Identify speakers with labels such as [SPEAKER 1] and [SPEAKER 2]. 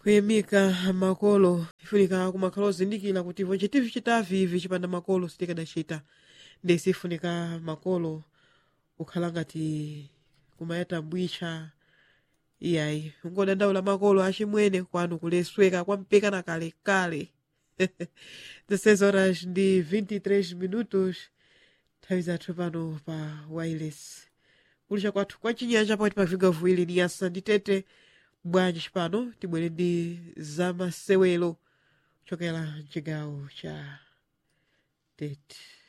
[SPEAKER 1] kuyamika makolo ifunika kumakhala ozindikira kuti ivo chitivi chitavi ivi chipanda makolo sitikadachita ndesi ifunika makolo kukhala ngati kumayata mbwicha iyayi ungodandaula makolo achimwene kwanu kulesweka kwampeka na kalekale 16 horas ndi 23 minutos nthawi zathu pano pa wireless kulisha kwathu kwa chinyanja pakati pa viga viwiri ni yasa ndi tete bwanji chipano tibwere ndi zamasewelo kuchokera mchigawo cha tete